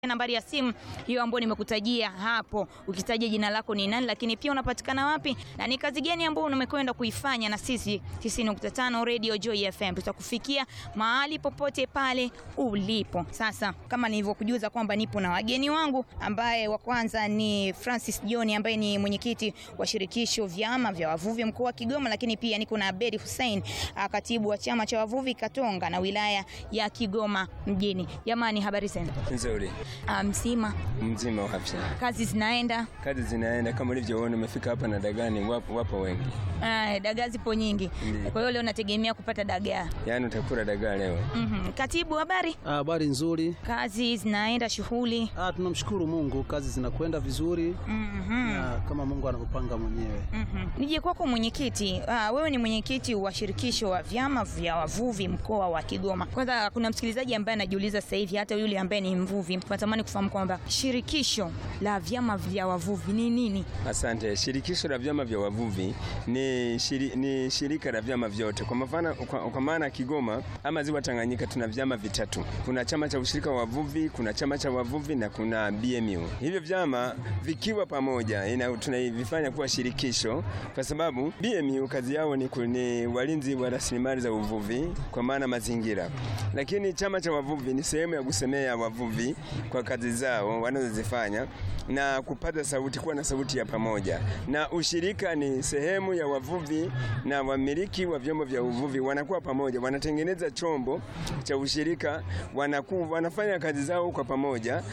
nambari ya simu hiyo ambayo nimekutajia hapo, ukitaja jina lako ni nani, lakini pia unapatikana wapi na ni kazi gani ambayo umekwenda kuifanya na sisi 90.5 Radio Joy FM. Tutakufikia mahali popote pale ulipo. Sasa kama nilivyokujuza kwamba nipo na wageni wangu, ambaye wa kwanza ni Francis John ambaye ni mwenyekiti wa shirikisho vyama vya wavuvi mkoa wa Kigoma, lakini pia niko na Abedi Hussein, katibu wa chama cha wavuvi Katonga na wilaya ya Kigoma mjini. Jamani, habari zenu? Nzuri. Mzima Mzima wa afya. kazi zinaenda? Kazi zinaenda kama ulivyoona, umefika hapa na dagani, wapo, wapo wengi. Ah, dagaa zipo nyingi, Ndiyo. kwa hiyo leo nategemea kupata dagaa. Yaani utakula dagaa leo. Mhm. Katibu, habari? Habari nzuri. Kazi zinaenda, shughuli? Ah, tunamshukuru Mungu, kazi zinakwenda vizuri Mhm. na kama Mungu anavyopanga mwenyewe. Mhm. Nije kwako mwenyekiti. Ah, wewe ni mwenyekiti wa shirikisho wa vyama vya wavuvi mkoa wa Kigoma. Kwanza kuna msikilizaji ambaye anajiuliza sasa hivi, hata yule ambaye ni mvuvi, natamani kufahamu kwamba shirikisho la vyama vya wavuvi ni nini? Asante. Shirikisho la vyama vya wavuvi ni, shiri, ni shirika la vyama vyote. Kwa mfano, kwa, kwa maana Kigoma ama ziwa Tanganyika tuna vyama vitatu. Kuna chama cha ushirika wa wavuvi, kuna chama cha wavuvi na kuna BMU. Hivyo vyama vikiwa pamoja ina, tunavifanya kuwa shirikisho kwa sababu BMU kazi yao ni, ku- ni walinzi wa rasilimali za uvuvi kwa maana mazingira, lakini chama cha wavuvi ni sehemu ya kusemea wavuvi kwa kazi zao wanazozifanya na kupata sauti, kuwa na sauti ya pamoja. Na ushirika ni sehemu ya wavuvi na wamiliki wa vyombo vya uvuvi wanakuwa pamoja, wanatengeneza chombo cha ushirika, wanaku, wanafanya kazi zao kwa pamoja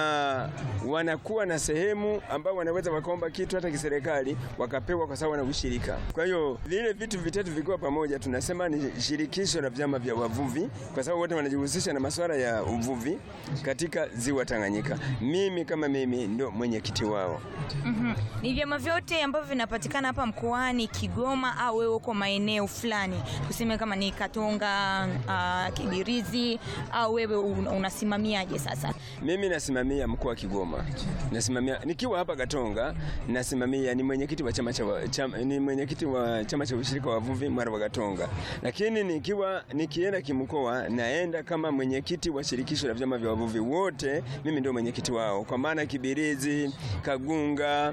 na wanakuwa na sehemu ambao wanaweza wakaomba kitu hata kiserikali wakapewa kwa sababu wana ushirika. Kwa hiyo vile vitu vitatu vikiwa pamoja, tunasema ni shirikisho la vyama vya wavuvi, kwa sababu wote wanajihusisha na masuala ya uvuvi katika ziwa Tanganyika. Mimi kama mimi ndio mwenyekiti wao. Mhm. Ni vyama vyote ambavyo vinapatikana hapa mkoani Kigoma au wewe uko maeneo fulani, tuseme kama ni Katonga, uh, Kibirizi au wewe un- unasimamiaje sasa? Mimi nasimamia mkoa wa Kigoma, nasimamia nikiwa hapa Katonga, nasimamia ni mwenyekiti wa chama cha wa- chama, ni mwenyekiti wa chama cha ushirika wa wavuvi mara wa Katonga, lakini nikiwa nikienda kimkoa, naenda kama mwenyekiti wa shirikisho la vyama vya wavuvi wote. Mimi ndio mwenyekiti wao, kwa maana Kibirizi, Kagunga,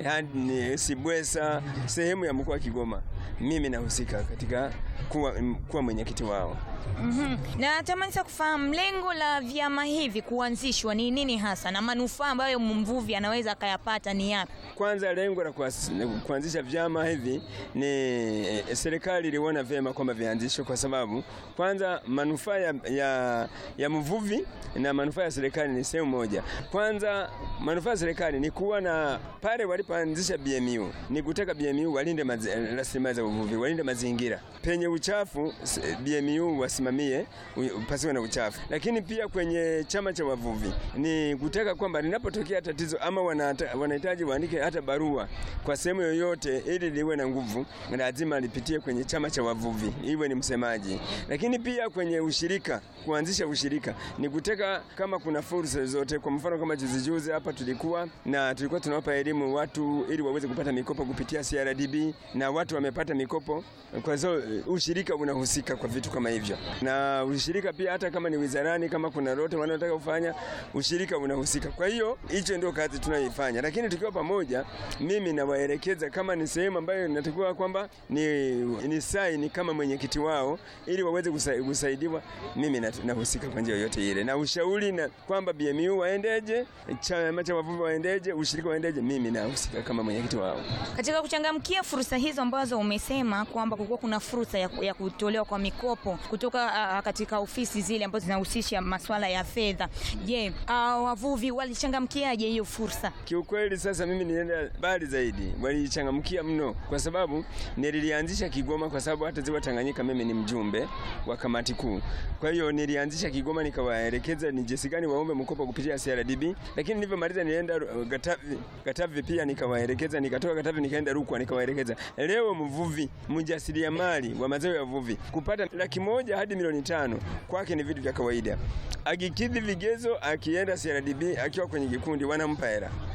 yani Sibwesa, sehemu ya mkoa wa Kigoma, mimi nahusika katika kuwa, kuwa mwenyekiti wao. Mhm. Na tamani sasa kufahamu lengo la vyama hivi kuanzishwa ni nini hasa na manufaa ambayo mvuvi anaweza akayapata ni yapi? Kwanza lengo la kuas- kuanzisha vyama hivi ni eh, serikali iliona vyema kwamba vianzishwe, kwa sababu kwanza manufaa ya, ya, ya mvuvi na manufaa ya serikali ni sehemu moja. Kwanza manufaa ya serikali ni kuwa na pale walipoanzisha BMU ni kutaka BMU walinde mazi- eh, rasilimali za uvuvi, walinde mazingira penye uchafu s- BMU wasimamie u- pasiwe na uchafu, lakini pia kwenye chama cha wavuvi ni kutaka kwamba linapotokea tatizo ama wanata- wanahitaji waandike hata barua kwa sehemu yoyote, ili liwe na nguvu, lazima lipitie kwenye chama cha wavuvi, iwe ni msemaji. Lakini pia kwenye ushirika, kuanzisha ushirika ni kutaka kama kuna fursa zote, kwa mfano kama juzi juzi hapa tulikuwa na tulikuwa tunawapa elimu watu ili waweze kupata mikopo kupitia CRDB na watu wamepata mikopo. Kwa hiyo ushirika unahusika kwa vitu kama hivyo, na ushirika pia hata kama ni wizarani, kama kuna lolote wanaotaka kufanya, ushirika unahusika. Kwa hiyo hicho ndio kazi tunayoifanya, lakini tukiwa pamoja, mimi nawaelekeza kama ni sehemu ambayo inatakiwa kwamba ni, ni saini kama mwenyekiti wao, ili waweze kusa- kusaidiwa, mimi na- nahusika kwa njia yoyote ile, na ushauri na kwamba BMU waendeje, chama cha wavuvi waendeje, ushirika waendeje, mimi nahusika kama mwenyekiti wao. Katika kuchangamkia fursa hizo ambazo umesema kwamba kulikuwa kuna fursa ya, ya kutolewa kwa mikopo kutoka uh, katika ofisi zile ambazo zinahusisha masuala ya fedha. Je, uh, wavuvi walichangamkiaje hiyo fursa? Kiukweli sasa mimi nilienda mbali zaidi, walichangamkia mno, kwa sababu nililianzisha Kigoma, kwa sababu hata ziwa Tanganyika mimi ni mjumbe wa kamati kuu. Kwa hiyo nilianzisha Kigoma, nikawaelekeza ni jinsi gani waombe mkopo kupitia CRDB, lakini nilivyomaliza nilienda uh, Katavi, Katavi pia nikawaelekeza, nikatoka Katavi nikaenda Rukwa nikawaelekeza. Leo mvuvi mjasiriamali wa mazao ya uvuvi kupata laki moja hadi milioni tano kwake ni vitu vya kawaida. Akikidhi vigezo, akienda CRDB akiwa kwenye kikundi wanampa hela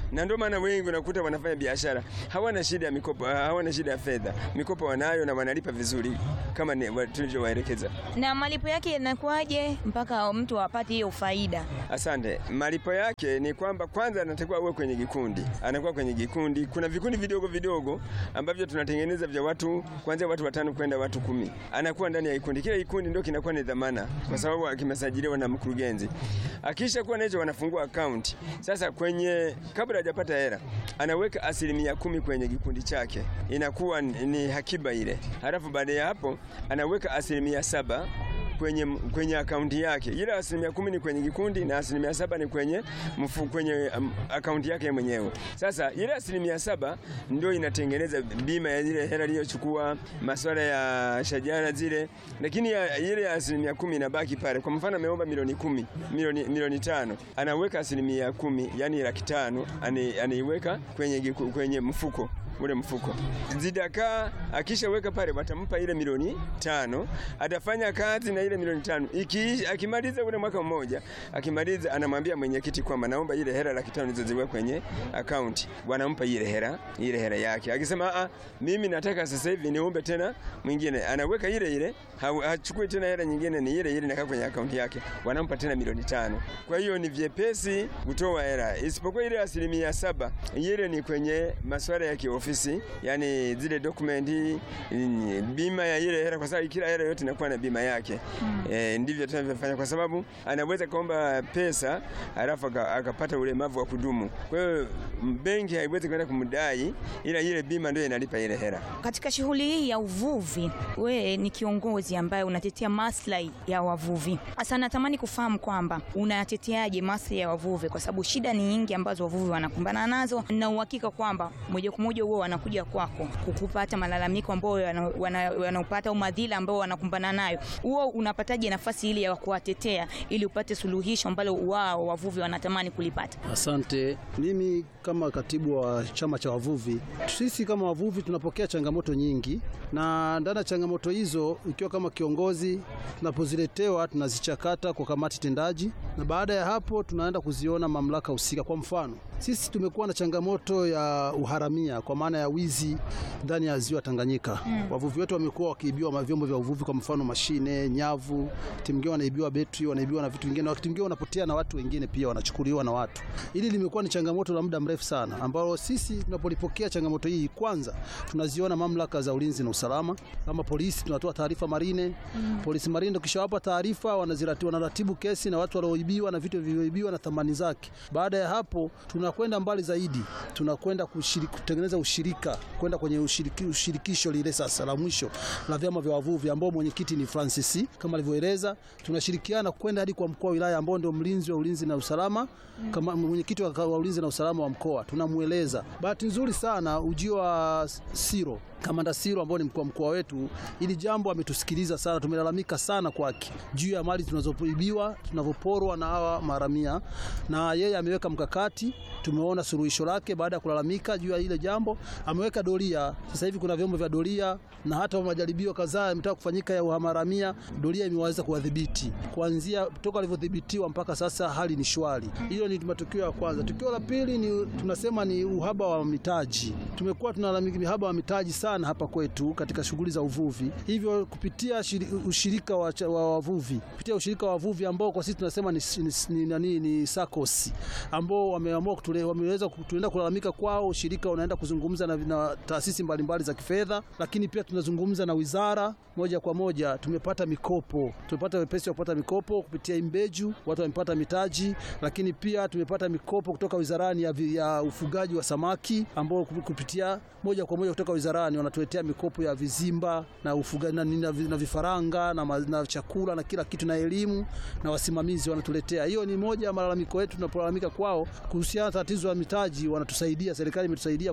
na ndio maana wengi unakuta wanafanya biashara hawana shida ya mikopo, hawana shida ya fedha, mikopo wanayo na wanalipa vizuri kama ni- wa- tulivyowaelekeza. Na malipo yake yanakuwaje mpaka mtu apate hiyo faida? Asante. Malipo yake ni kwamba kwanza anatakiwa uwe kwenye kikundi, anakuwa kwenye kikundi. Kuna vikundi vidogo vidogo ambavyo tunatengeneza vya watu kuanzia watu watano kwenda watu kumi, anakuwa ndani ya kikundi. Kila kikundi ndio kinakuwa ni dhamana, kwa sababu kimesajiliwa na mkurugenzi. Akisha kuwa na hicho, wanafungua akaunti. Sasa kwenye kabla hajapata hela, anaweka asilimia kumi kwenye kikundi chake, inakuwa ni ni hakiba ile. Halafu baada ya hapo anaweka asilimia saba kwenye, kwenye akaunti yake. Ile asilimia kumi ni kwenye kikundi na asilimia saba ni kwenye, mfu, kwenye um, akaunti yake mwenyewe. Sasa ile asilimia saba ndio inatengeneza bima ya ile hela iliyochukua, masuala ya shajara zile, lakini ya, ile ya asilimia kumi inabaki pale. Kwa mfano ameomba milioni kumi, milioni, milioni tano, anaweka asilimia kumi, yani laki tano ani- anaiweka kwenye, giku- kwenye mfuko ule mfuko zidakaa, akishaweka pale watampa ile milioni tano, atafanya kazi na ile milioni tano iki, akimaliza ule mwaka mmoja, akimaliza anamwambia mwenyekiti kwamba naomba ile hela laki tano nizoziweka kwenye akaunti, wanampa ile hela ile hela yake. Akisema a, mimi nataka sasa hivi niombe tena mwingine, anaweka ile ile, hau- hachukui tena hela nyingine, ni ile ile inakaa kwenye akaunti yake, wanampa tena milioni tano. Kwa hiyo ni vyepesi kutoa hela, isipokuwa ile asilimia saba, ile ni kwenye masuala ya kiofisi, yani zile dokumenti, mm, bima ya ile hela, kwa sababu kila hela yote inakuwa na bima yake. E, ndivyo tunavyofanya, kwa sababu anaweza kuomba pesa alafu aka- akapata ulemavu wa kudumu. Kwa hiyo m- benki haiwezi kwenda kumdai, ila ile bima ndio inalipa ile hela. Katika shughuli hii ya uvuvi, we ni kiongozi ambaye unatetea maslahi ya wavuvi. Sasa natamani kufahamu kwamba unayateteaje maslahi ya wavuvi, kwa sababu shida ni nyingi ambazo wavuvi wanakumbana nazo, na uhakika kwamba moja kwa moja huo wanakuja kwako kukupata malalamiko ambayo wana- wana- wanaupata au madhila ambao wanakumbana nayo. Huo unapataje nafasi ili ya kuwatetea ili upate suluhisho ambalo wao wavuvi wanatamani kulipata? Asante. Mimi kama katibu wa chama cha wavuvi, sisi kama wavuvi tunapokea changamoto nyingi, na ndani ya changamoto hizo, ikiwa kama kiongozi, tunapoziletewa tunazichakata kwa kamati tendaji, na baada ya hapo tunaenda kuziona mamlaka husika. Kwa mfano, sisi tumekuwa na changamoto ya uharamia kwa maana ya wizi ndani ya ziwa Tanganyika. Wavuvi wetu wamekuwa wakiibiwa vyombo vya uvuvi, kwa mfano mashine, nyavu, wakati mwingine wanaibiwa betri, wanaibiwa na vitu vingine, na wakati mwingine wanapotea na watu wengine pia wanachukuliwa na watu. Hili limekuwa ni changamoto la muda mrefu sana, ambalo sisi tunapolipokea changamoto hii, kwanza tunaziona mamlaka za ulinzi na usalama kama polisi, tunatoa taarifa Marine. Polisi Marine ndio kishawapa taarifa, wanaziratibu, wanaratibu kesi na watu walioibiwa na vitu vilivyoibiwa na thamani zake. Baada ya hapo, tunakwenda mbali zaidi, tunakwenda kushiriki- kutengeneza ushirika, kwenda kwenye ushiriki, ushirikisho lile sasa la mwisho la vyama vya wavuvi ambao mwenyekiti ni Francis kama alivyoeleza. Tunashirikiana kwenda hadi kwa mkoa wa wilaya ambao ndio mlinzi wa ulinzi na usalama kama mwenyekiti wa wa ulinzi na usalama wa mkoa, tunamweleza. Bahati nzuri sana ujio wa Siro Kamanda Siro ambao ni mkuu wa mkoa wetu, ili jambo ametusikiliza sana. Tumelalamika sana kwake juu ya mali tunazoibiwa, tunavyoporwa na hawa maharamia, na yeye ameweka mkakati. Tumeona suluhisho lake baada ya kulalamika juu ya ile jambo, ameweka doria. Sasa hivi kuna vyombo vya doria na hata majaribio kadhaa yametaka kufanyika ya uharamia, doria imeweza kuwadhibiti kuanzia toka alivyodhibitiwa mpaka sasa, hali ni shwari. Hilo ni matukio ya kwanza. Tukio la pili ni tunasema ni uhaba wa mitaji. Tumekuwa tunalalamika uhaba wa mitaji sana hapa kwetu katika shughuli za uvuvi, hivyo kupitia shiri, ushirika wa, cha- wa wavuvi kupitia ushirika wa wavuvi ambao kwa sisi tunasema ni, ni, ni, nani, ni SACCOS ambao wameamua kutule- wameweza tunaenda kulalamika kwao. Ushirika unaenda kuzungumza na, na taasisi mbalimbali za kifedha, lakini pia tunazungumza na wizara moja kwa moja. Tumepata mikopo, tumepata wepesi wa kupata mikopo kupitia Imbeju, watu wamepata mitaji, lakini pia tumepata mikopo kutoka wizarani ya, vi- ya ufugaji wa samaki ambao kup- kupitia moja kwa moja kutoka wizarani wanatuletea mikopo ya vizimba na ufugaji na, na, na vifaranga na, ma- na chakula na kila kitu na elimu na wasimamizi wanatuletea. Hiyo ni moja ya malalamiko yetu tunapolalamika kwao kuhusiana na tatizo la mitaji, wanatusaidia. Serikali imetusaidia kupitia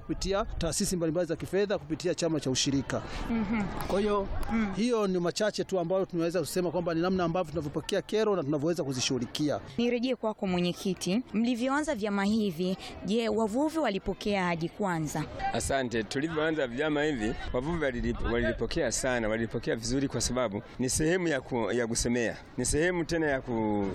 kupitia taasisi mbalimbali za kifedha kupitia chama cha ushirika. Kwa hiyo hiyo ni machache tu ambayo tunaweza kusema kwamba ni namna ambavyo tunavyopokea kero na tunavyoweza kuzishughulikia. Nirejee kwako mwenyekiti, mlivyoanza vyama hivi, je, wavuvi walipokeaje kwanza? Asante. Tulivyoanza vyama hivi, wavuvi walilip- walilipokea sana, walilipokea vizuri, kwa sababu ni sehemu ya, ku, ya kusemea, ni sehemu tena ya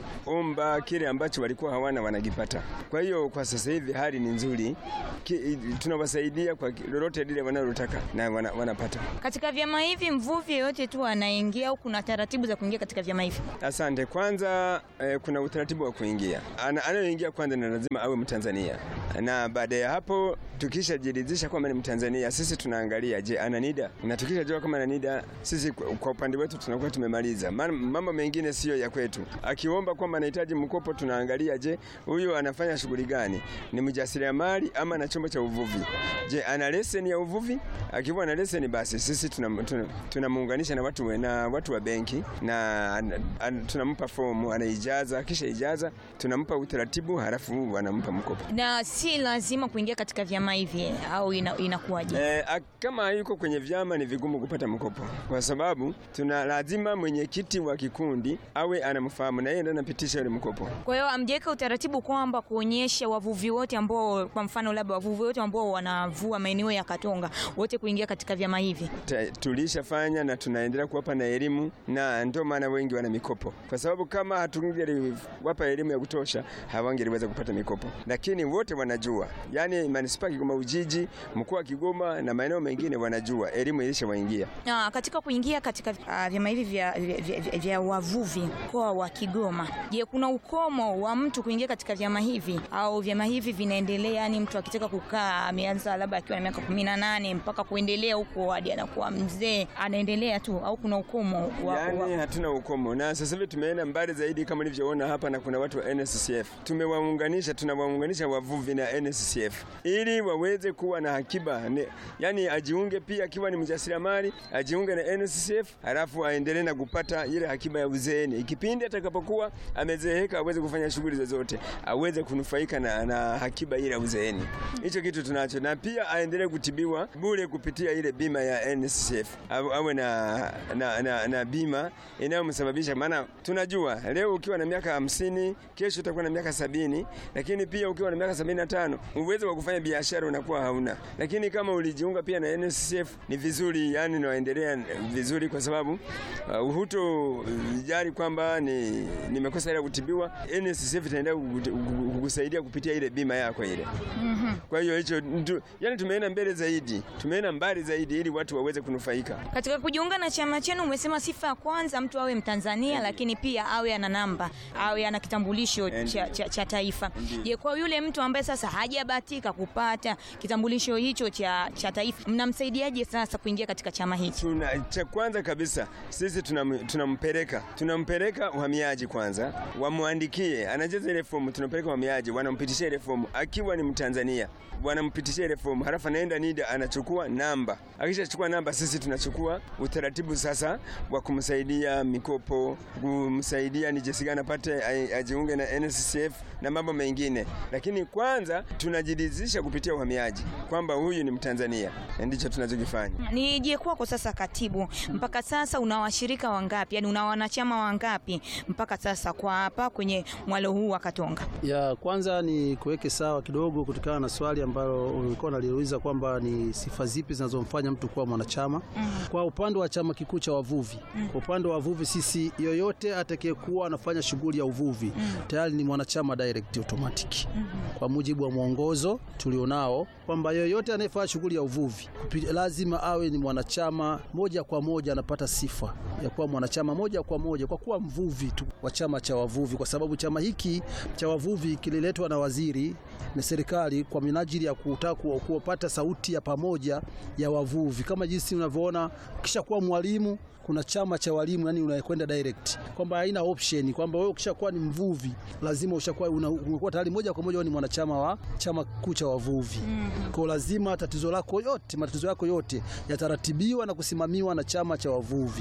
kuomba kile ambacho walikuwa hawana wanakipata. Kwa hiyo kwa sasa hivi hali ni nzuri, Ki- tunawasaidia kwa ki- lolote lile wanalotaka na wana, wanapata. Katika vyama hivi mvuvi yeyote tu anaingia au kuna taratibu za kuingia katika vyama hivi? Asante. Kwanza eh, kuna utaratibu wa kuingia. Ana- Anayoingia kwanza ni lazima awe Mtanzania, na baada ya hapo tukishajiridhisha kwamba ni Mtanzania, sisi tunaangalia, je, ana NIDA, na tukishajua kama ana NIDA, sisi kwa kwa upande wetu tunakuwa tumemaliza. Maana mambo mengine siyo ya kwetu. Akiomba kwamba anahitaji mkopo, tunaangalia, je, huyu anafanya shughuli gani? Ni mjasiriamali ama na chombo cha uvuvi? Je, ana leseni ya uvuvi? Akiwa na leseni, basi sisi tunamuunganisha tuna, tunamuunganisha na watu, na watu wa benki na an- an- tunampa fomu anaijaza, kisha ijaza tunampa utaratibu, halafu wanampa mkopo. Na si lazima kuingia katika vyama hivi au ina, inakuwaje? E, kama hayuko kwenye vyama ni vigumu kupata mkopo, kwa sababu tuna lazima mwenyekiti wa kikundi awe anamfahamu na yeye ndiye anapitisha ile mkopo. Kwa hiyo amjaweka utaratibu kwamba kuonyesha wavuvi wote ambao, kwa mfano labda wavuvi wote ambao wanavua maeneo ya Katonga wote kuingia katika vyama hivi. Ta- tulishafanya na tunaendelea kuwapa na elimu, na ndio maana wengi wana mikopo, kwa sababu kama hatungeliwapa elimu ya kutosha hawangeliweza kupata mikopo. Lakini wote wanajua, yani manispaa ya Kigoma Ujiji, mkoa wa Kigoma na maeneo mengine wanajua, elimu ilishawaingia. Na katika kuingia katika uh, vyama hivi vya, vya, vya, vya wavuvi mkoa wa Kigoma, je, kuna ukomo wa mtu kuingia katika vyama hivi au vyama hivi vinaendelea? Yani mtu akitaka kukaa ameanza labda akiwa na miaka kumi na nane mpaka kuendelea huko hadi anakuwa mzee anaendelea tu, au kuna ukomo wa, Yani wa, hatuna ukomo, na sasa hivi tumeenda mbali zaidi kama ulivyoona hapa, na kuna watu wa NSCF tumewaunganisha, tunawaunganisha wavuvi na NSCF ili waweze kuwa na akiba ne, yani ajiunge pia akiwa ni mjasiriamali ajiunge na NSCF, halafu aendelee na kupata ile akiba ya uzeeni, ikipindi atakapokuwa amezeeka aweze kufanya shughuli zozote, aweze kunufaika na, na akiba ile ya uzeeni. Hicho kitu tunacho, na pia aendelee kutibiwa bure kupitia ile bima ya NSCF, Awe- awe na, na, na, na bima inayomsababisha maana tunajua leo ukiwa na miaka hamsini kesho utakuwa na miaka sabini lakini pia ukiwa na miaka sabini na tano uwezo wa kufanya biashara unakuwa hauna. Lakini kama ulijiunga pia na NSSF ni vizuri, yani naendelea vizuri, kwa sababu uh, huto jali kwamba ni nimekosa ile kutibiwa, NSSF itaendelea kukuti- kuku- kukusaidia kupitia ile bima yako ile. Kwa hiyo hicho ndu- yani tumeenda mbele zaidi, tumeenda mbali zaidi ili watu waweze kunufaika. Katika kujiunga na chama chenu umesema sifa ya kwanza mtu awe Mtanzania, lakini pia awe ana namba, awe ana kitambulisho cha, cha, cha taifa. Je, kwa yule mtu ambaye sasa hajabahatika kupata kitambulisho hicho cha, cha taifa, mnamsaidiaje sasa kuingia katika chama hiki? Tuna, cha kwanza kabisa sisi tunam- tunampeleka tunampeleka uhamiaji kwanza, wamwandikie, anajaza ile fomu, tunampeleka uhamiaji, wanampitishia ile fomu akiwa ni Mtanzania, wanampitishia ile fomu, halafu anaenda NIDA anachukua namba. Akishachukua namba, sisi tunachukua utaratibu sasa wa kumsaidia mikopo, kumsaidia ni jinsi gani apate ai- ajiunge na NSSF na mambo mengine, lakini kwanza tunajiridhisha kupitia uhamiaji kwamba huyu ni Mtanzania, na ndicho tunachokifanya. Nije kwako sasa, katibu, mpaka sasa una washirika wangapi? Yani una wanachama wangapi mpaka sasa kwa hapa kwenye mwalo huu wa Katonga? Ya kwanza ni kuweke sawa kidogo kutokana na swali ambalo ulikuwa unaliuliza kwamba ni sifa zipi zinazomfanya mtu kuwa mwanachama. Kwa upande wa chama kikuu cha wavuvi, kwa upande wa wavuvi sisi, yoyote atakayekuwa anafanya shughuli ya uvuvi tayari ni mwanachama direct automatic, kwa mujibu wa mwongozo tulionao kwamba yoyote anayefanya shughuli ya uvuvi kupi- lazima awe ni mwanachama moja kwa moja, anapata sifa ya kuwa mwanachama moja kwa moja kwa kuwa mvuvi tu wa chama cha wavuvi, kwa sababu chama hiki cha wavuvi kililetwa na waziri na serikali kwa minajili ya kutaka ku- kupata sauti ya pamoja ya wavuvi, kama jinsi unavyoona ukisha kuwa mwalimu kuna chama cha walimu, yani unakwenda direct, kwamba haina option kwamba wewe ukishakuwa ni mvuvi lazima ushakuwa una- umekuwa tayari moja kwa moja wewe ni mwanachama wa chama kikuu cha wavuvi. Kwa lazima tatizo lako yote, matatizo yako yote yataratibiwa na kusimamiwa na chama cha wavuvi.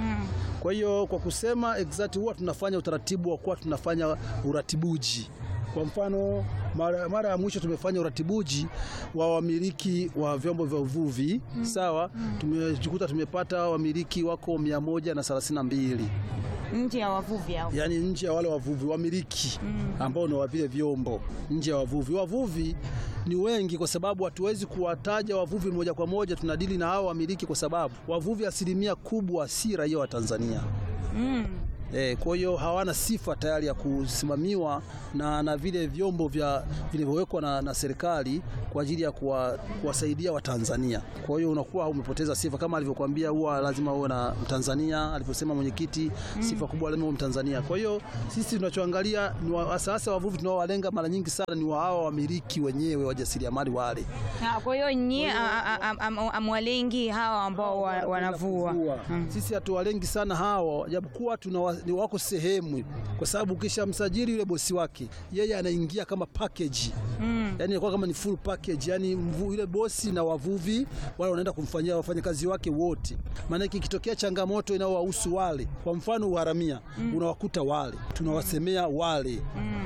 Kwa hiyo kwa kusema exact, huwa tunafanya utaratibu wa kuwa tunafanya uratibuji Kwa mfano mara, mara ya mwisho tumefanya uratibuji wa wamiliki wa vyombo vya uvuvi sawa. Tumejikuta tumepata wamiliki wako mia moja na thelathini na mbili nje ya wavuvi hao. yaani nje ya wale wavuvi wamiliki ambao ni wa vile vyombo nje ya wavuvi. Wavuvi ni wengi, kwa sababu hatuwezi kuwataja wavuvi moja kwa moja, tunadili na hao wamiliki, kwa sababu wavuvi asilimia kubwa si raia wa Tanzania. Mm. E, kwa hiyo hawana sifa tayari ya kusimamiwa na, na vile vyombo vya vilivyowekwa na, na serikali kwa ajili ya kuwa, kuwasaidia Watanzania. Kwa hiyo unakuwa umepoteza sifa, kama alivyokuambia, huwa lazima uwe na Mtanzania. Alivyosema mwenyekiti, sifa kubwa lazima uwe Mtanzania. Kwa hiyo sisi tunachoangalia ni wa- hasa hasa wavuvi tunaowalenga mara nyingi sana ni wa hawa wamiliki wenyewe wajasiriamali wale Ah, Kwa hiyo nyie a- a- a- am- amwalengi hawa ambao wa- wanavua. Kuvua. Sisi hatuwalengi sana hao, japokuwa tuna ni wako sehemu, kwa sababu ukishamsajili yule bosi wake, yeye anaingia kama package Mm. yani inakuwa kama ni full package, yani mvu, yule bosi na wavuvi wale wanaenda kumfanyia wafanyakazi wake wote. Maana ikitokea changamoto inayowahusu wale, kwa mfano uharamia, unawakuta wale, tunawasemea wale.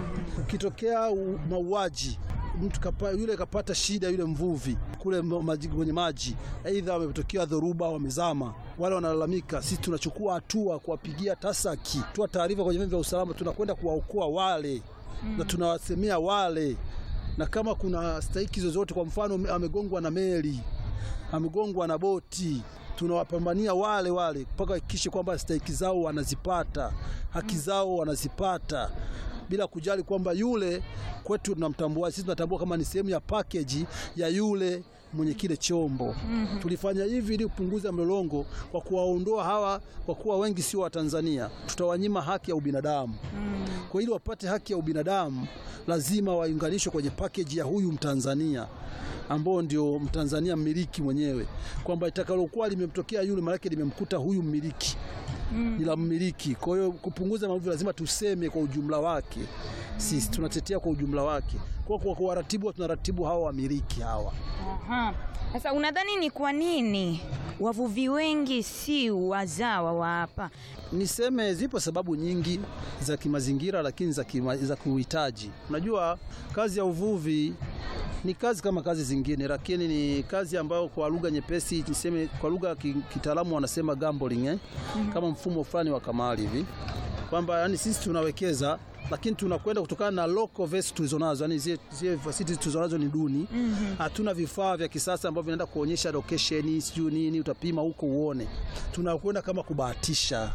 Ukitokea u- mauaji mtu kapa, yule kapata shida yule mvuvi kule ma- maji, kwenye maji, aidha wametokea dhoruba, wamezama, wale wanalalamika, sisi tunachukua hatua kuwapigia tasaki, toa taarifa kwenye vyombo vya usalama, tunakwenda kuwaokoa wale na tunawasemea wale na kama kuna stahiki zozote, kwa mfano ame- amegongwa na meli, amegongwa na boti, tunawapambania wale wale mpaka hakikishe kwamba stahiki zao wanazipata, haki zao wanazipata, bila kujali kwamba yule kwetu tunamtambua, sisi tunatambua kama ni sehemu ya package ya yule mwenye kile chombo. Tulifanya hivi ili kupunguza mlolongo kwa kuwaondoa hawa, kwa kuwa wengi sio Watanzania, tutawanyima haki ya ubinadamu. Kwa ili wapate haki ya ubinadamu lazima waunganishwe kwenye package ya huyu Mtanzania ambao ndio Mtanzania mmiliki mwenyewe, kwamba itakalokuwa limemtokea yule, maanake limemkuta huyu mmiliki ni la mmiliki. Kwa hiyo kupunguza maumivu lazima tuseme kwa ujumla wake, sisi tunatetea kwa ujumla wake. Kwa kwa kuwaratibu, tunaratibu hawa wamiliki hawa. Aha. Sasa unadhani ni kwa nini wavuvi wengi si wazawa wa hapa? Niseme zipo sababu nyingi za kimazingira, lakini za, kima, za kuhitaji. Unajua kazi ya uvuvi ni kazi kama kazi zingine, lakini ni kazi ambayo kwa lugha nyepesi niseme, kwa lugha ya ki- kitaalamu wanasema gambling eh? kama mfumo fulani wa kamari hivi kwamba yani sisi tunawekeza lakini tunakwenda kutokana na local vessels tulizonazo, yani zile zile facilities tulizonazo ni duni. Hatuna vifaa vya kisasa ambavyo vinaenda kuonyesha location, sijui nini, utapima huko uone. Tunakwenda kama kubahatisha.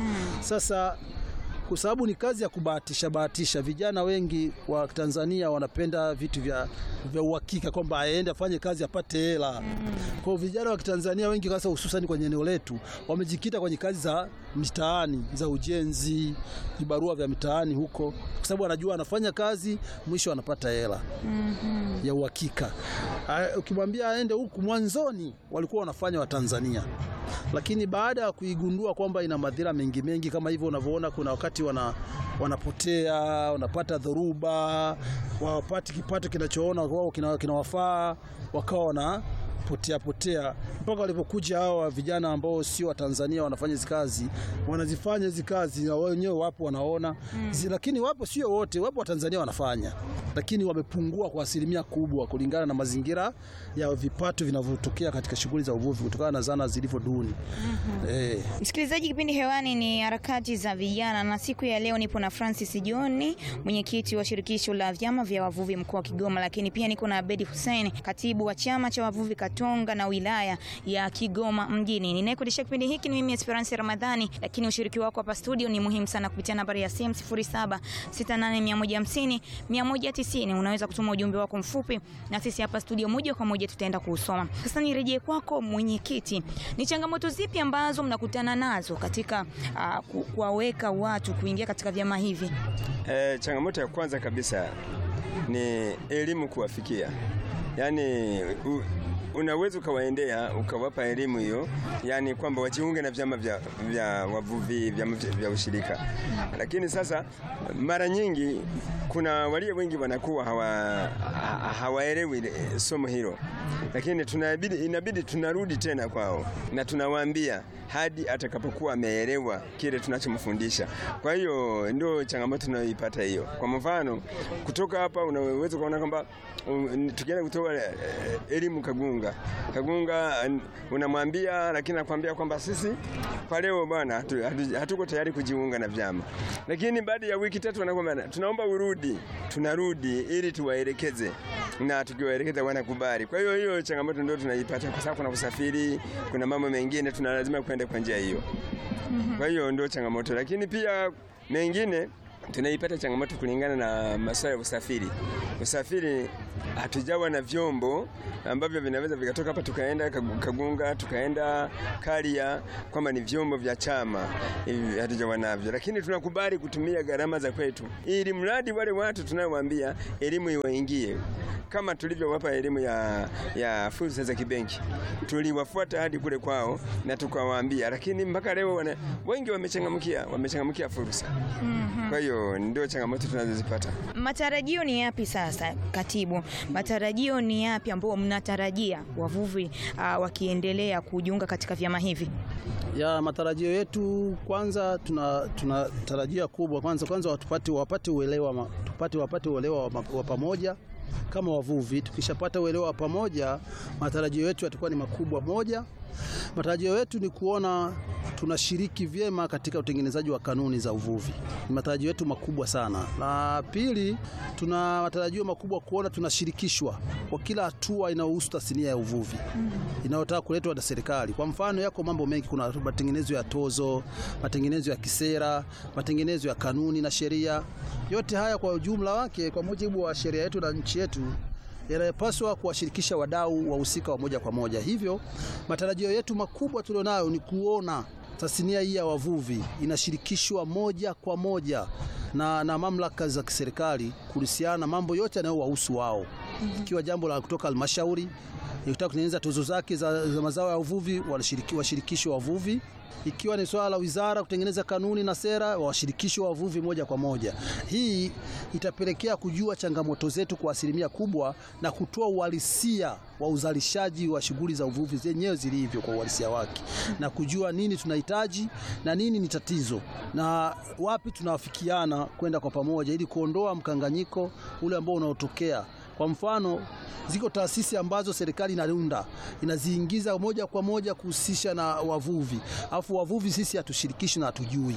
Sasa kwa sababu ni kazi ya kubahatisha bahatisha, vijana wengi wa Tanzania wanapenda vitu vya vya uhakika, kwamba aende afanye kazi apate hela. Kwa hiyo vijana wa Tanzania wengi hasa hususan kwenye eneo letu wamejikita kwenye kazi za mitaani za ujenzi, vibarua vya mitaani huko, kwa sababu anajua anafanya kazi, mwisho anapata hela ya uhakika. Ah, Ukimwambia aende huku, mwanzoni walikuwa wanafanya Watanzania, lakini baada ya kuigundua kwamba ina madhira mengi mengi kama hivyo unavyoona, kuna wakati wana, wanapotea wanapata dhoruba, wapati kipato kinachoona wao kina- kinawafaa, wakawa wana potea potea mpaka walipokuja hawa vijana ambao sio wa Tanzania wanafanya hizi kazi, wanazifanya hizi kazi na wao wenyewe wapo wanaona zi, lakini wapo sio wote, wapo wa Tanzania wanafanya, lakini wamepungua kwa asilimia kubwa kulingana na mazingira ya vipato vinavyotokea katika shughuli za uvuvi kutokana na zana zilivyo duni. Eh. Msikilizaji, kipindi hewani ni harakati za vijana, na siku ya leo nipo na Francis John, mwenyekiti wa shirikisho la vyama vya wavuvi mkoa wa Kigoma, lakini pia niko na Abedi Hussein, katibu wa chama cha wavuvi Katonga na wilaya ya Kigoma mjini. Ninayekuendesha kipindi hiki ni mimi Esperance Ramadhani, lakini ushiriki wako hapa studio ni muhimu sana kupitia nambari ya simu 0768150150 190. Unaweza kutuma ujumbe wako mfupi na sisi hapa studio moja kwa moja tutaenda kuusoma. Sasa nirejee kwako mwenyekiti, ni changamoto zipi ambazo mnakutana nazo katika ah, ku- kuwaweka watu kuingia katika vyama hivi? E, changamoto ya kwanza kabisa ni elimu kuwafikia yani u, unaweza ukawaendea ukawapa elimu hiyo, yani kwamba wajiunge na vyama vya, vya wavuvi vyama vya, vya ushirika. Lakini sasa mara nyingi kuna walio wengi wanakuwa hawa, ha- hawaelewi ile somo hilo, lakini tunabidi, inabidi tunarudi tena kwao na tunawaambia hadi atakapokuwa ameelewa kile tunachomfundisha. Kwa hiyo ndio changamoto tunayoipata hiyo. Kwa mfano, kutoka hapa unaweza kuona kwamba um, tukienda kutoa eh, elimu Kagunga, Kagunga eh, unamwambia, lakini nakwambia kwamba sisi kwa leo bwana hatu- hatu- hatuko tayari kujiunga na vyama, lakini baada ya wiki tatu wanakwambia tunaomba urudi. Tunarudi ili tuwaelekeze na tukiwaelekeza wanakubali. Kwa hiyo hiyo changamoto ndio tunaipata, kwa sababu kuna usafiri, kuna mambo mengine tuna lazima kwenda kwa njia hiyo. Kwa hiyo ndio changamoto, lakini pia mengine tunaipata changamoto kulingana na masuala ya usafiri. Usafiri hatujawa na vyombo ambavyo vinaweza vikatoka hapa tukaenda Kagu- Kagunga tukaenda Karia, kwamba ni vyombo vya chama hivi, hatujawa navyo, lakini tunakubali kutumia gharama za kwetu, ili mradi wale watu tunaowaambia elimu iwaingie kama tulivyowapa elimu ya, ya fursa za kibenki, tuliwafuata hadi kule kwao na tukawaambia, lakini mpaka leo wana, wengi wamechangamkia wamechangamkia fursa. Kwa hiyo ndio changamoto tunazozipata. Matarajio ni yapi sasa, katibu? Matarajio ni yapi ambao mnatarajia wavuvi uh, wakiendelea kujiunga katika vyama hivi? ya matarajio yetu kwanza, tuna tunatarajia kubwa kwanza kwanza watupate wapate uelewa ma- tupate wapate uelewa wa, ma- wa pamoja kama wavuvi. Tukishapata uelewa wa pamoja, matarajio yetu yatakuwa ni makubwa. Moja, matarajio yetu ni kuona tunashiriki vyema katika utengenezaji wa kanuni za uvuvi. Ni matarajio yetu makubwa sana. La pili, tuna matarajio makubwa kuona tunashirikishwa kwa kila hatua inayohusu tasnia ya uvuvi inayotaka kuletwa na serikali. Kwa mfano, yako mambo mengi, kuna matengenezo ya tozo, matengenezo ya kisera, matengenezo ya kanuni na sheria. Yote haya kwa ujumla wake, kwa mujibu wa sheria yetu na nchi yetu yanayopaswa kuwashirikisha wadau wahusika wa moja kwa moja. Hivyo matarajio yetu makubwa tulionayo ni kuona tasnia hii ya wavuvi inashirikishwa moja kwa moja na, na mamlaka za kiserikali kuhusiana na mambo yote yanayowahusu wao, ikiwa jambo la kutoka halmashauri ikitaka kutengeneza tozo zake za, za mazao ya uvuvi wanashiriki- washirikishwe wavuvi ikiwa ni swala la wizara kutengeneza kanuni na sera washirikishwe wavuvi moja kwa moja. Hii itapelekea kujua changamoto zetu kwa asilimia kubwa na kutoa uhalisia wa uzalishaji wa shughuli za uvuvi zenyewe zilivyo kwa uhalisia wake, na kujua nini tunahitaji na nini ni tatizo na wapi tunawafikiana kwenda kwa pamoja, ili kuondoa mkanganyiko ule ambao unaotokea kwa mfano ziko taasisi ambazo serikali inaunda inaziingiza moja kwa moja kuhusisha na wavuvi, alafu wavuvi sisi hatushirikishi na hatujui.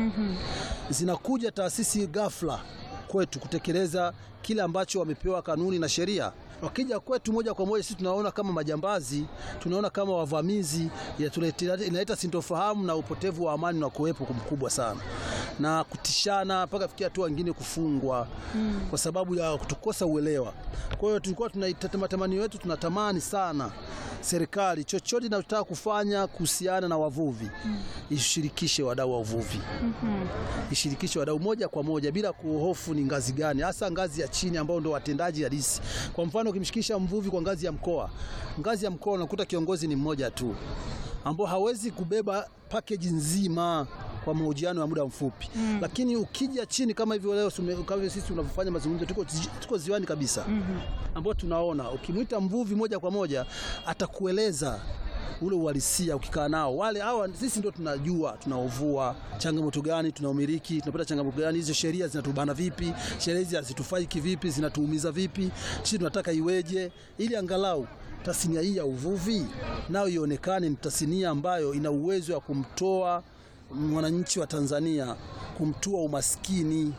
Zinakuja taasisi ghafla kwetu kutekeleza kile ambacho wamepewa kanuni na sheria. Wakija kwetu moja kwa moja, sisi tunaona kama majambazi, tunaona kama wavamizi, inatuleta- inaleta sintofahamu na upotevu wa amani na kuwepo mkubwa sana na kutishana mpaka fikia hatua wengine kufungwa kwa sababu ya kutukosa uelewa. Kwa hiyo tulikuwa tunaita matamanio yetu, tunatamani sana serikali chochote inachotaka kufanya kuhusiana na wavuvi ishirikishe wadau wa uvuvi ishirikishe wadau moja kwa moja bila kuhofu ni ngazi gani, hasa ngazi ya chini ambao ndio watendaji halisi. Kwa mfano, ukimshikisha mvuvi kwa ngazi ya mkoa, ngazi ya mkoa unakuta kiongozi ni mmoja tu ambao hawezi kubeba package nzima kwa mahojiano ya muda mfupi mm. Lakini ukija chini kama hivyo leo sume- kama hivyo sisi tunavyofanya mazungumzo, tuko, tuko ziwani kabisa mm ambao tunaona ukimwita mvuvi moja kwa moja atakueleza ule uhalisia ukikaa nao wale hawa, sisi ndio tunajua tunaovua changamoto gani, tunaumiliki, tunapata changamoto gani, hizo sheria zinatubana vipi, sheria hizi hazitufai kivipi, zinatuumiza vipi, sisi tunataka iweje, ili angalau tasnia hii ya uvuvi nayo ionekane ni tasnia ambayo ina uwezo wa kumtoa mwananchi wa Tanzania, kumtoa umaskini.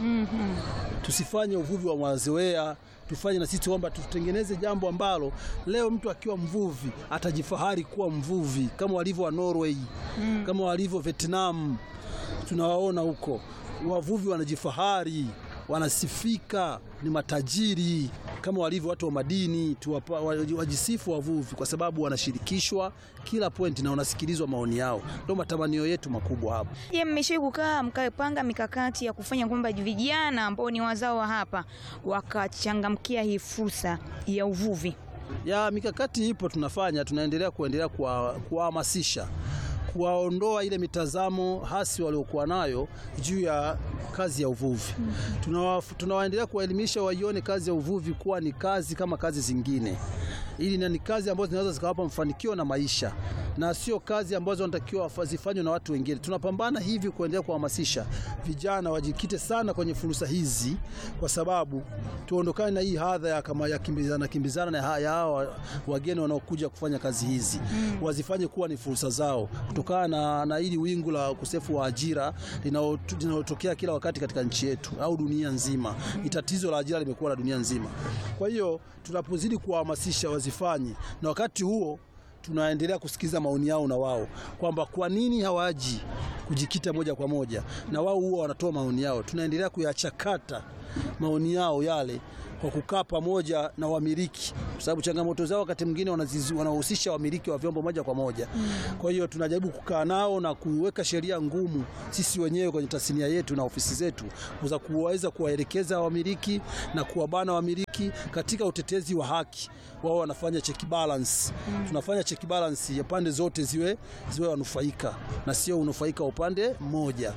Tusifanye uvuvi wa mazoea, tufanye na sisi kwamba tutengeneze jambo ambalo leo mtu akiwa mvuvi atajifahari kuwa mvuvi kama walivyo wa Norway, kama walivyo Vietnam. Tunawaona huko wavuvi wanajifahari, wanasifika, ni matajiri kama walivyo watu wa madini tuwapa, wajisifu wavuvi kwa sababu wanashirikishwa kila point na wanasikilizwa maoni yao. Ndio matamanio yetu makubwa hapa. Je, mmeshawahi kukaa mkapanga mikakati ya kufanya kwamba vijana ambao ni wazao wa hapa wakachangamkia hii fursa ya uvuvi? Ya mikakati ipo, tunafanya tunaendelea kuendelea kuwahamasisha kuwaondoa ile mitazamo hasi waliokuwa nayo juu ya kazi ya uvuvi. Tunawaendelea kuwaelimisha waione kazi ya uvuvi kuwa ni kazi kama kazi zingine, ili na ni kazi ambazo zinaweza zikawapa mafanikio na maisha, na sio kazi ambazo wanatakiwa zifanywe na watu wengine. Tunapambana hivi kuendelea kuhamasisha vijana wajikite sana kwenye fursa hizi, kwa sababu tuondokane na hii hadha ya kama ya kimbizana kimbizana na hawa wageni wanaokuja kufanya kazi hizi mm. wazifanye kuwa ni fursa zao kutokana na, na hili wingu la ukosefu wa ajira linalotokea kila wakati katika nchi yetu au dunia nzima. Ni tatizo la ajira limekuwa la dunia nzima. Kwa hiyo tunapozidi kuwahamasisha wazifanye, na wakati huo tunaendelea kusikiza maoni yao na wao kwamba kwa nini hawaji kujikita moja kwa moja, na wao huwa wanatoa maoni yao. Tunaendelea kuyachakata maoni yao yale kwa kukaa pamoja na wamiliki, kwa sababu changamoto zao wakati mwingine wanahusisha wamiliki wa vyombo moja kwa moja. Kwa hiyo tunajaribu kukaa nao na kuweka sheria ngumu sisi wenyewe kwenye tasnia yetu na ofisi zetu za kuweza kuwaelekeza wamiliki na kuwabana wamiliki katika utetezi wa haki. Wao wanafanya check balance, tunafanya check balance ya pande zote ziwe ziwe wanufaika na sio unufaika upande mmoja.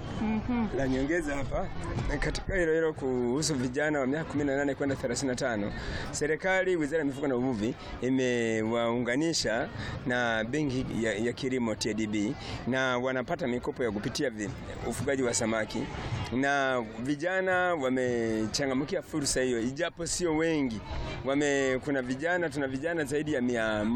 La nyongeza hapa katika hilo hilo kuhusu vijana wa miaka 18 kwenda 35, serikali, wizara ya mifugo na uvuvi imewaunganisha na benki ya, ya kilimo TADB na wanapata mikopo ya kupitia ufugaji wa samaki, na vijana wamechangamkia fursa hiyo, ijapo sio wengi wame, kuna vijana tuna vijana zaidi ya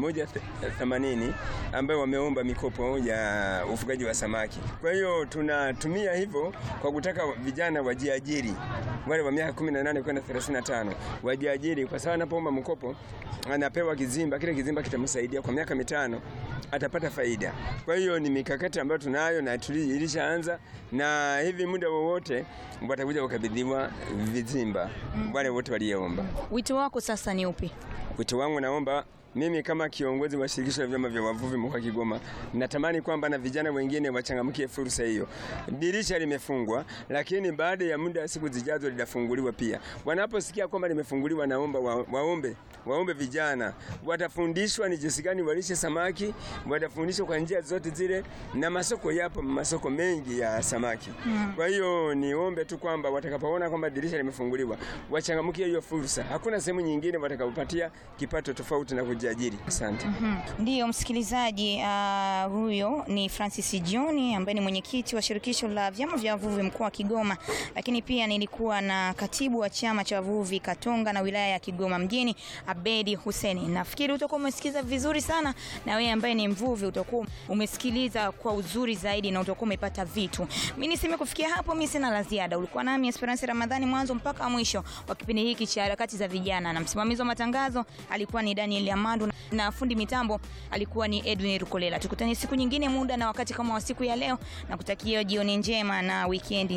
180 ambao wameomba mikopo ya ufugaji wa samaki. Kwa hiyo tunatumia hivyo kwa kutaka vijana wajiajiri, wale wa miaka 18 kwenda 35 wajiajiri, kwa sababu anapoomba mkopo anapewa kizimba, kile kizimba kitamsaidia kwa miaka mitano, atapata faida. Kwa hiyo ni mikakati ambayo tunayo na ilishaanza, na hivi muda wowote watakuja kukabidhiwa vizimba wale wote walioomba. Wito wako sasa ni upi? Wito wangu naomba mimi kama kiongozi wa shirikisho la vyama vya wavuvi mkoa Kigoma, natamani kwamba na vijana wengine wachangamkie fursa hiyo. Dirisha limefungwa, lakini baada ya muda siku zijazo litafunguliwa pia. Wanaposikia kwamba limefunguliwa, naomba wa, waombe waombe vijana, watafundishwa ni jinsi gani walishe samaki, watafundishwa kwa njia zote zile, na masoko yapo, masoko mengi ya samaki. Kwa hiyo niombe tu kwamba watakapoona kwamba dirisha limefunguliwa, wachangamkie hiyo fursa. Hakuna sehemu nyingine watakapopatia kipato tofauti na kujiajiri. Asante. Ndiyo msikilizaji, uh, huyo ni Francis John ambaye ni mwenyekiti wa shirikisho la vyama vya wavuvi mkoa wa Kigoma, lakini pia nilikuwa na katibu wa chama cha wavuvi Katonga na wilaya ya Kigoma mjini Abedi Huseni. Nafikiri utakuwa umesikiza vizuri sana, na wewe ambaye ni mvuvi utakuwa umesikiliza kwa uzuri zaidi na utakuwa umepata vitu. Mimi niseme kufikia hapo, mimi sina la ziada. Ulikuwa nami Esperance Ramadhani mwanzo mpaka mwisho wa kipindi hiki cha harakati za vijana, na msimamizi wa matangazo alikuwa ni Daniel Amadu na fundi mitambo alikuwa ni Edwin Rukolela. Tukutane siku nyingine, muda na wakati kama wa siku ya leo, na kutakia jioni njema na weekend